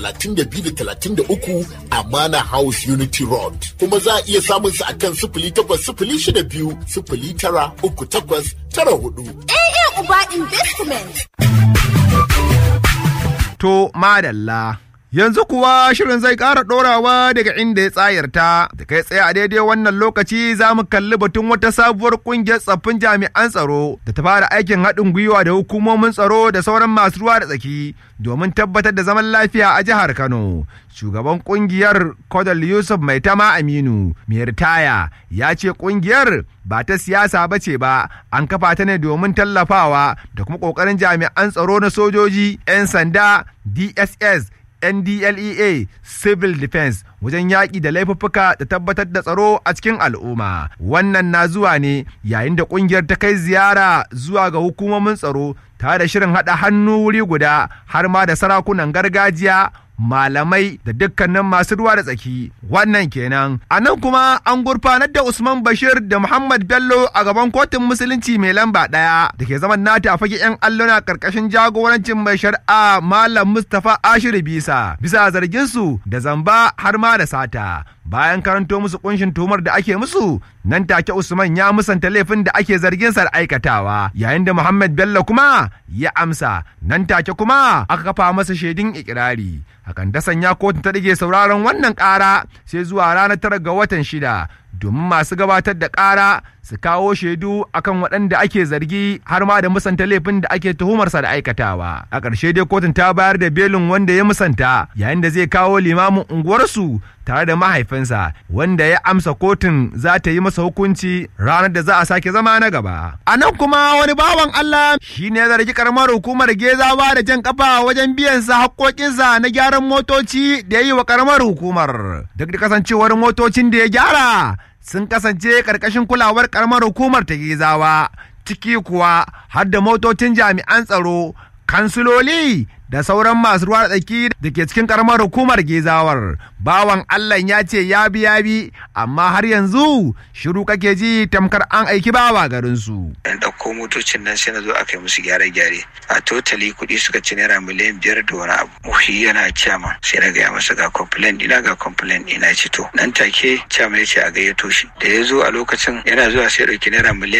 32 da 33 Amana House Unity Road. Kuma za a iya samun su akan sifili takwas sifili shida biyu sifili tara uku takwas tara hudu. AA Uba Investment. To madalla. Yanzu kuwa shirin zai ƙara ɗorawa daga inda ya tsayarta, da kai tsaye a daidai wannan lokaci za mu kalli batun wata sabuwar ƙungiyar tsaffin jami'an tsaro da ta fara aikin haɗin gwiwa da hukumomin tsaro da sauran masu ruwa da tsaki domin tabbatar da zaman lafiya a jihar Kano. Shugaban ƙungiyar Kodal Yusuf Maitama Aminu, mai ritaya, ya ce ƙungiyar ba ta siyasa ba ce ba, an kafa ta ne domin tallafawa da kuma ƙoƙarin jami'an tsaro na sojoji, 'yan sanda, DSS, NDLEA Civil Defense wajen yaƙi da laifuffuka da tabbatar da tsaro a cikin al'umma. Wannan na zuwa ne yayin da ƙungiyar ta kai ziyara zuwa ga hukumomin tsaro tare da shirin haɗa hannu wuri guda har ma da sarakunan gargajiya malamai da dukkanin masu ruwa da tsaki wannan kenan a nan kuma an gurfanar da usman bashir da muhammad bello a gaban kotun musulunci mai lamba ɗaya da ke zaman nata a fage yan alluna karkashin jagorancin mai shari'a malam mustapha ashiru bisa bisa zargin su da zamba har ma da sata bayan karanto musu kunshin tuhumar da ake musu nan take usman ya musanta laifin da ake zargin sa aikatawa yayin da muhammad bello kuma ya amsa nan take kuma aka kafa masa shaidun ikirari hakan ta sanya kotun ta ɗage sauraron wannan ƙara sai zuwa ranar tara ga watan shida domin masu gabatar da ƙara su kawo shaidu akan waɗanda ake zargi har ma da musanta laifin da ake tuhumarsa da aikatawa a ƙarshe dai kotun ta bayar da belin wanda ya musanta yayin da zai kawo limamin unguwarsu tare da mahaifinsa wanda ya amsa kotun za ta yi masa hukunci ranar da za a sake zama na gaba a nan kuma wani bawan Allah shi ne zargi karamar hukumar gezawa da jan kafa wajen biyan sa haƙoƙinsa na gyaran motoci da ya yi wa karamar hukumar duk da kasancewar motocin da ya gyara sun kasance ƙarƙashin kulawar ƙaramar hukumar ta gizawa ciki kuwa har da motocin jami'an tsaro kansiloli da sauran masu ruwa tsaki da ke cikin karamar hukumar gezawar bawan allah ya ce ya bi ya bi amma har yanzu shiru kake ji tamkar an aiki bawa garinsu an ɗauko motocin nan sai na zo aka yi musu gyare-gyare a totali kuɗi suka ci naira miliyan biyar da wani abu muhi yana cama sai na gaya masa ga complain ina ga complain ina ci to nan take cama ya ce a gayyato shi da ya zo a lokacin yana zuwa sai ɗauki naira miliyan